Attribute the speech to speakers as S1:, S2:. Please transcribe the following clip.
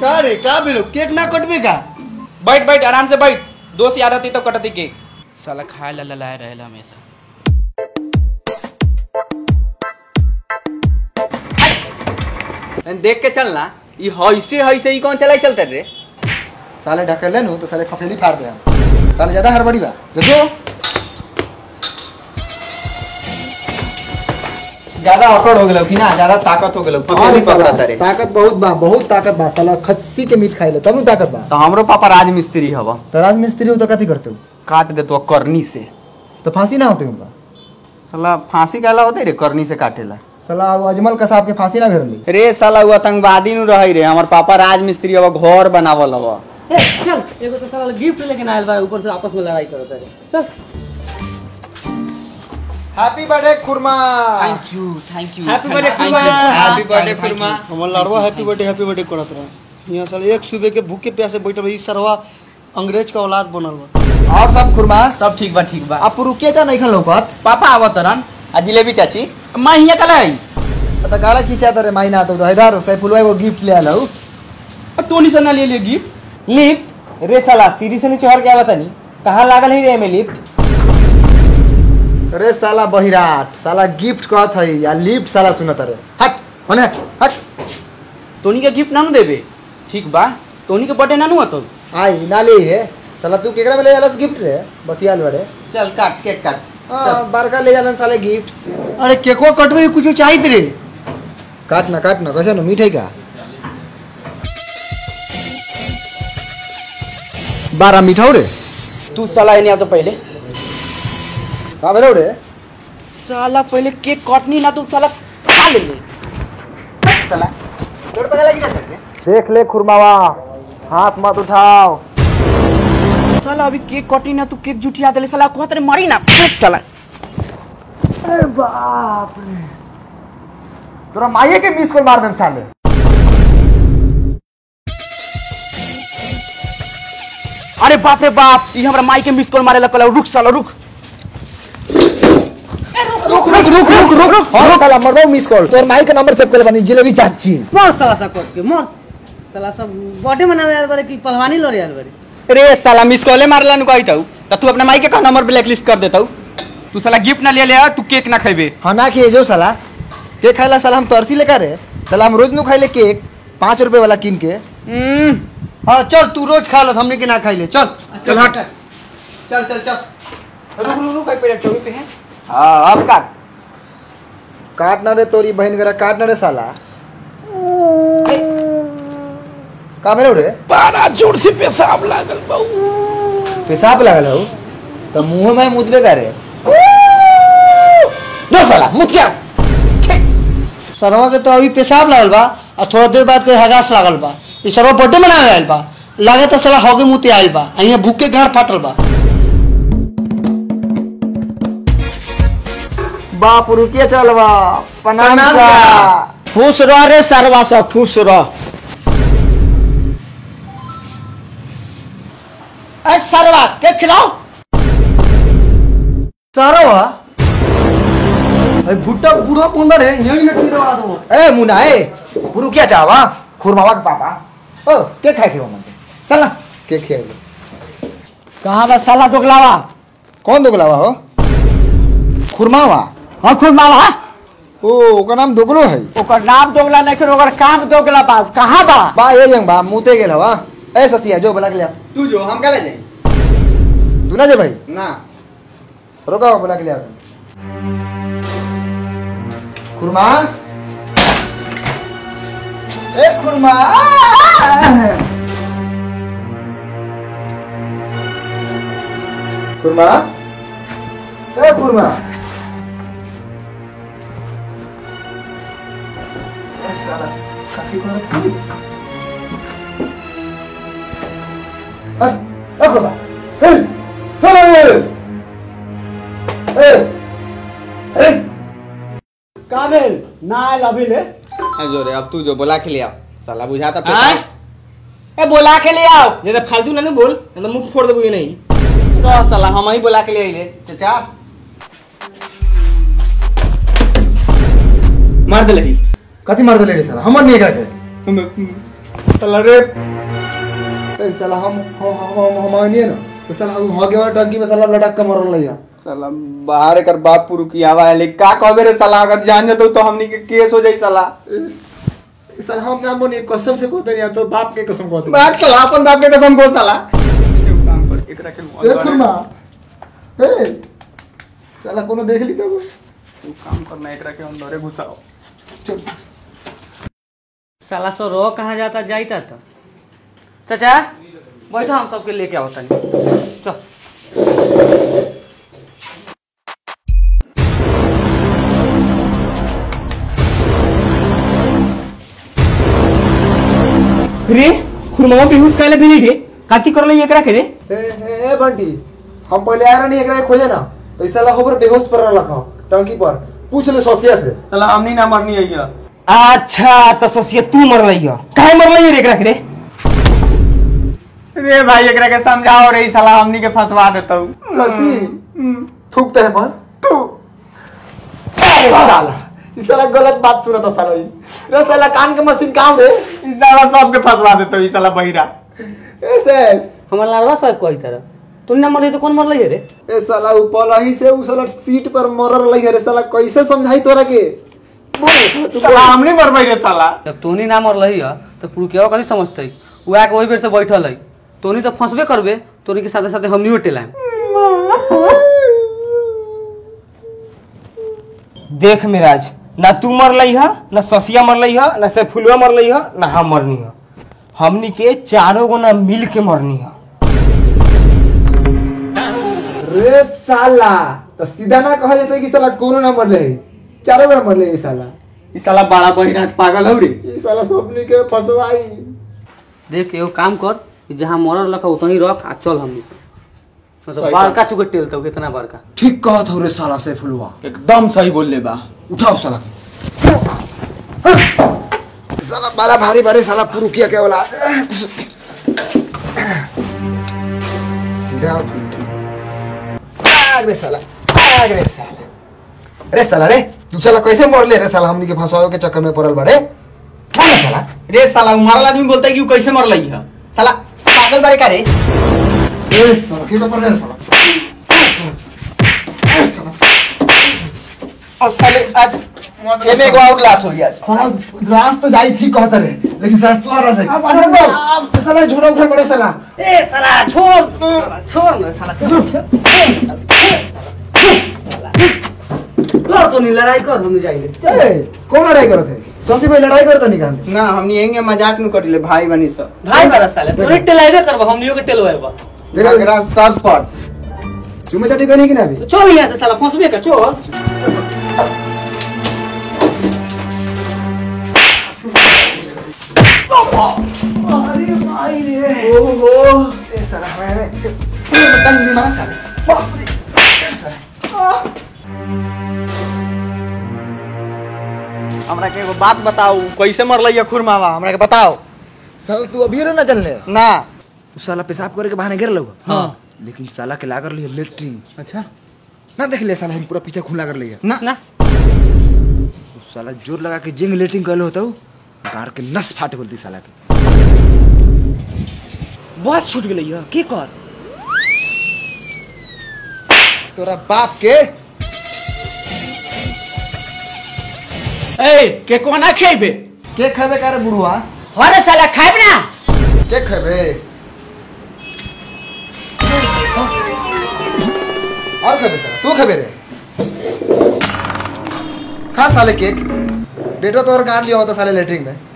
S1: का रे का भेलो केक ना कटबे का
S2: बैठ बैठ आराम से बैठ दोस्त याद रहती तो कटती केक साला खाए ला ललाए रहेला हमेशा
S3: देख के चलना ई हईसे हईसे ई कौन चलाई चलते रे
S1: साले ढकेल लेनु तो साले फफेली फाड़ दे हम साले ज्यादा हड़बड़ी बा देखो
S3: ज्यादा अकड़ हो गेलो कि ना ज्यादा ताकत हो गेलो
S1: और
S3: पकड़ पकड़ता रे
S1: ताकत बहुत बा बहुत ताकत बा साला खस्सी के मीट खाइले तब नु ताकत बा
S3: तो हमरो पापा राज मिस्त्री हवा
S1: तो राजमिस्त्री हो तो कथी करते हो
S3: काट दे तो करनी से
S1: तो फांसी ना होते उनका
S3: साला फांसी कहला होते रे करनी से काटेला
S1: साला वो अजमल कसाब के फांसी ना भेरली
S3: रे साला वो आतंकवादी नु रही रे हमर पापा राज मिस्त्री हवा घर बनावल हवा
S4: ए, चल एगो तो साला गिफ्ट लेके ना आयल बा ऊपर से आपस में लड़ाई करत है चल
S1: हैप्पी बर्थडे खुरमा
S2: thank you thank you
S4: Happy birthday, खुरमा।
S3: हैप्पी बर्थडे खुरमा
S1: हमर लाडवा हैप्पी बर्थडे हैप्पी बर्थडे करत रहा यहाँ साले एक सुबह के भूखे प्यासे बैठल रही सरवा अंग्रेज का औलाद बनल बा और सब खुरमा
S2: सब ठीक बा ठीक बा
S1: आप रुकिए जा नहीं खा लौकत
S2: पापा आवत रन
S3: आ जिलेबी चाची
S2: मैं हिया कल आई
S1: तो गाड़ा खींचा तो रे माइना तो हैदर सैफुलवा वो गिफ्ट ले आलो
S2: अब तोनी से ना ले ले गिफ्ट
S4: लिफ्ट रे साला सीढ़ी से नीचे और क्या बता नहीं कहाँ लागल है रे में लिफ्ट
S1: अरे साला बहिराट साला गिफ्ट कहत है या लिफ्ट साला सुनत रे हट होने हट हट
S2: तोनी के गिफ्ट ना नु देबे ठीक बा तोनी के बर्थडे ना नु होतो
S1: आई ना ले ये साला तू केकरा में ले जालस गिफ्ट रे बतियाल बड़े
S3: चल काट केक काट
S1: हां बड़का ले जालन साले गिफ्ट अरे केको कटबे कुछ चाहिए रे काट ना काट ना कैसे ना मीठे का बारह मीठा रे
S2: तू साला एने आ तो पहले
S1: का बेरो रे
S2: साला पहले केक कटनी ना तू साला खा ले ले
S3: साला तोड़ पता लगी ना रे
S1: देख ले खुरमावा हाथ मत उठाओ
S2: साला अभी केक कटी ना तू केक जुटिया देले साला कहत रे मरी ना फेंक साला
S1: अरे बाप रे तोरा माये के मिस कॉल मार देम साले
S2: अरे बाप रे बाप ई हमरा माई के मिस कॉल मारेला कहला रुक साला रुक
S1: रुक रुक रुक रुक रुक और साला मरबो मिस कॉल तोर माई के नंबर सेव कर बनी जिलेबी चाची
S4: मोर साला सा कोट के मोर साला सब बर्थडे मनावे आयल बारे कि पहलवानी लड़े आयल बारे
S3: रे साला मिस कॉले मारला नु कहत हूं तो तू अपने माई के का नंबर ब्लैक लिस्ट कर देता
S2: तू साला गिफ्ट ना ले ले आ, तू केक ना खेबे
S1: हाँ ना खिए जो साला केक खाइला साला हम तरसी लेकर रे साला हम रोज नु खाइले केक पाँच रुपए वाला किन के हाँ चल तू रोज खा लो हमने के ना खाइले चल
S2: चल हट
S3: चल चल चल
S2: रुक रुक रुक पे चौबी पे है
S3: हां अब काट
S1: काट ना रे तोरी बहन करा काट ना रे साला का मेरे रे
S2: बड़ा जोर से पेशाब लागल बाऊ
S1: पेशाब लगल हो तो मुंह में मुदबे करे दो साला मुद क्या सरवा के तो अभी पेशाब लागल बा और थोड़ा देर बाद के हगास लागल बा ई सरवा बर्थडे मनावे आयल बा लागत साला होगे मुते आयल बा आ यहाँ भूख के गार फाटल बा बाप रुकिए चल बा प्रणाम
S3: प्रणाम
S1: सा।
S3: सा।
S1: खुश रह रे सरवा सा खुश रह ए सरवा के खिलाओ सरवा ए भुट्टा बूढ़ा पुंदर है यही में खिलवा दो ए मुना ए गुरु क्या चाहवा खुरमावा के पापा ओ के खाए के वो मन चल ना के खाए कहां बा साला दोगलावा कौन दोगलावा हो खुरमावा हां खुरमावा ओ ओकर नाम दोगलो है
S4: ओकर नाम दोगला नहीं कर ओकर काम दोगला बा कहाँ बा
S1: बा ये जंग बा मुते गेल हवा ए ससिया जो बोला के लिया
S3: तू जो हम का ले जाई
S1: तू ना जे भाई
S3: ना
S1: रोका बोला के लिया खुरमा ए खुरमा खुरमा ए खुरमा ए साला काफी को रखी ए ए खुरमा ए ए ए ए काबिल ना आयल अभी ले
S3: ए जो रे अब तू जो बोला के ले आओ साला बुझाता
S4: आय?
S3: ए बोला के ले आओ
S4: ज्यादा फालतू ना बोल नहीं तो मुंह फोड़ देबो ये नहीं
S3: रह साला हम ही बोला के ले आइले चाचा मार दे लगी
S1: कति मार देले रे साला हमर नहीं एकरा के
S3: साला रे
S1: ए, साला हम हम हम हम आनिए ना तो साला उ हगे वाला टंकी में साला लटक के मरल लइया
S3: साला बाहर एकर बाप पुरु की आवा है लेकिन का कहबे रे साला अगर जान जतो तो हमनी के केस हो जाई साला
S1: साला हम ना बोनी कसम से कहते नहीं तो बाप के कसम कहते
S3: बात साला अपन बाप के कसम को साला काम कर एकरा के
S1: ए खुरमा ए साला कोनो देख ली तब
S3: तू काम करना एकरा के अंदर घुसाओ
S1: चल
S4: साला सो रो कहाँ जाता जाता तो चाचा बैठो हम सबके लेके आओ तनी चल
S5: रे खुरमावा बेहुस काले भी रे काती करले एकरा के रे
S1: ए ए ए बंटी हम पहले आ रही एकरा के खोजे ना तो इस साला होबर बेहोश पर रखा टंकी पर पूछ ले सोसिया से
S3: साला हमनी ना मरनी है ये
S5: अच्छा तो ससिया तू मर रही हो काहे मर रही रे एकरा के रे
S3: रे भाई एकरा के समझाओ रे ई साला हमनी के फंसवा देता हूँ
S1: ससी थूकते हैं पर थू अरे साला इस साला गलत बात सुना था साला ये रे साला कान के मशीन काम रे
S3: ई साला सबके फंसवा देता हूँ ई साला बहिरा
S1: ऐसे
S4: हमार लाड़वा साहब कोई तरह तू ना मर रही तो कौन मर रही रे
S1: ए साला ऊपर ही से उ साला सीट पर मरर लई है रे साला कैसे समझाई तोरा के बोल साला तू
S3: साला
S1: बोल।
S3: हमनी मरबै रे साला
S4: जब तोनी ना मर रही है तो पुरु केवा कथी समझते वो आके वही बेर से बैठल है तोनी तो फंसबे करबे तोनी के साथे साथे हमनियो टेलाम
S5: देख मिराज ना तू मर लई है ना ससिया मर लई है ना से फुलवा मर लई है ना हम मरनी है हमनी के चारों गो ना मिल के मरनी है
S1: रे साला तो सीधा ना कहा जाता कि साला कोनो ना मरले है चारों बार मरले ये साला
S3: ई साला बड़ा बहिरा पागल हो रे
S1: ये साला सबनी के फसवाई
S4: देख एगो काम कर कि जहाँ मरल रखा उतनी रख आ चल हमनी से मतलब
S3: सही
S4: बड़का चुके टेलता हूँ कितना बड़का
S1: ठीक कहत हो रे साला से फुलवा
S3: एकदम सही बोल ले बा
S1: उठाओ साला के साला बड़ा भारी भारी साला पुरु किया क्या बोला सीधा आग रे साला आग रे साला रे साला रे तू साला कैसे मरले रे साला हमनी के फंसावे के चक्कर में पड़ल बड़े बोल ना साला
S3: रे साला मरल आदमी बोलता है कि उ कैसे मर लई है साला पागल बारे का रे
S1: ए साला के तो पड़ रे साला ए, साला
S3: और साले आज एमे एगो और लाश हो गया
S1: साला रास तो जाई ठीक कहता रे लेकिन साला तू आ रहा है अब अरे साला झोड़ा उठा पड़े साला
S4: ए साला छोड़ छोड़ ना साला छोड़ लो तो नहीं लड़ाई कर हम जाएंगे
S1: ए कौन लड़ाई करत है सोसी भाई लड़ाई करता नहीं काम
S3: ना हमनी एंगे मजाक न करिले भाई बनी सब
S4: भाई बारा साले तोरे टेलाइबे करबो हमनियो के टेलवाएबो
S1: देखा
S3: एकरा सब पर
S1: चुमे चाटी करनी कि ना अभी
S4: तो चल यहाँ से साला फंसबे का चल
S1: अरे भाई रे ओहो ए साला हमारे बटन नहीं मारा साले बाप रे
S3: हमरा के एगो बात बताओ कैसे मर लई है खुरमावा हमरा के बताओ
S1: साला तू अभी रे ना चलने
S3: ना
S1: तू साला पेशाब करे के बहाने गिर लो
S4: हाँ
S1: लेकिन साला के लागर लिया लेटरिन
S3: अच्छा
S1: ना देख ले साला हम पूरा पीछे खून लागर लिया
S3: ना
S4: ना
S1: तू साला जोर लगा के जिंग लेटरिन कहलो होता गार के नस फाट बोलती साला के
S5: बस छूट गेलै है की कर
S1: तोरा बाप के
S5: ए के कोना खेबे
S1: के खेबे करे बुढ़वा
S5: अरे साला खाइब ना
S1: के खेबे और खेबे साला तू खेबे रे खा साले केक बेटो तोर गार लिया होता साले लेटरिन में